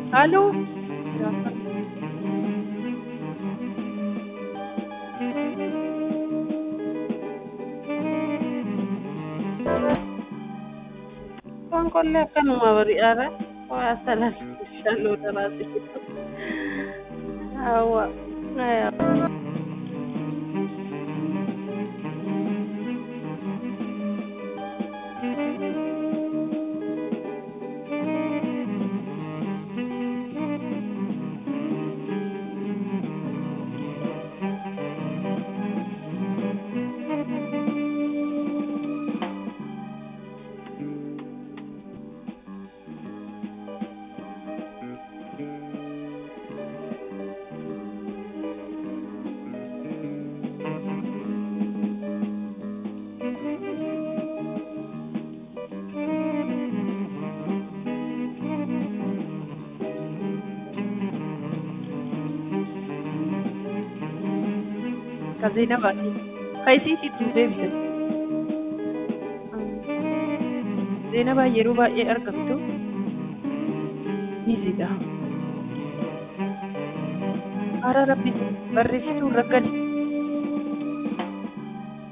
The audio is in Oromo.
Halloo. Waan qollee akkanuma bari'aara. Waa salan shalloo daraase. Hawa. Ka Zeenabaati. Ka isiitiitu deebisan. Zeenabaa yeroo baay'ee argamtu biizidha. Hara rabbi barreessituu raggadi.